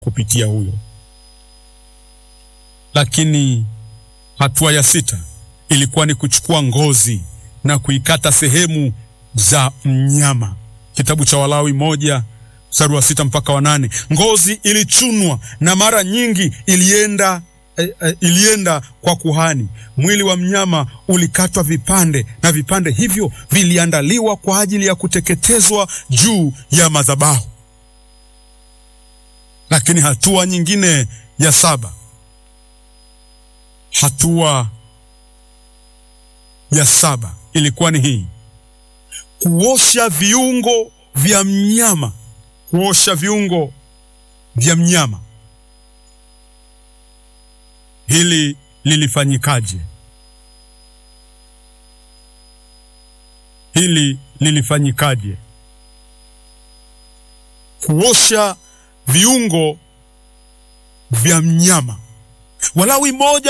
kupitia huyo. Lakini hatua ya sita ilikuwa ni kuchukua ngozi na kuikata sehemu za mnyama. Kitabu cha Walawi moja mstari wa sita mpaka wa nane. Ngozi ilichunwa na mara nyingi ilienda eh, eh, ilienda kwa kuhani. Mwili wa mnyama ulikatwa vipande na vipande hivyo viliandaliwa kwa ajili ya kuteketezwa juu ya madhabahu. Lakini hatua nyingine ya saba, hatua ya saba ilikuwa ni hii: kuosha viungo vya mnyama. Kuosha viungo vya mnyama. Hili lilifanyikaje? Hili lilifanyikaje? Kuosha viungo vya mnyama. Walawi moja